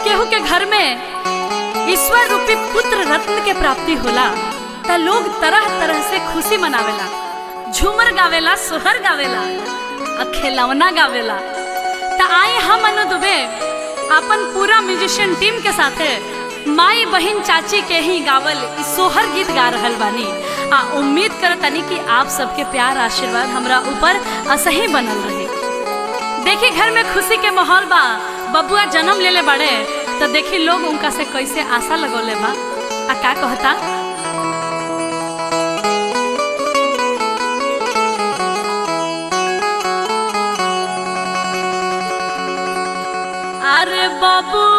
केहू के घर में ईश्वर रूपी पुत्र रत्न के प्राप्ति होला त लोग तरह तरह से खुशी मनावेला झूमर गावेला सोहर गावेला आ खिलौना गावेला त आई हम अनु दुबे अपन पूरा म्यूजिशियन टीम के साथे माई बहिन चाची के ही गावल इ सोहर गीत गा रहल बानी आ उम्मीद करतनी कि आप सबके प्यार आशीर्वाद हमरा ऊपर असही बनल रहे देखी घर में खुशी के माहौल बा बबुआ जन्म लेले बड़े तो देखी लोग उनका से कैसे आशा लगोले बा आ का कहता अरे बाबू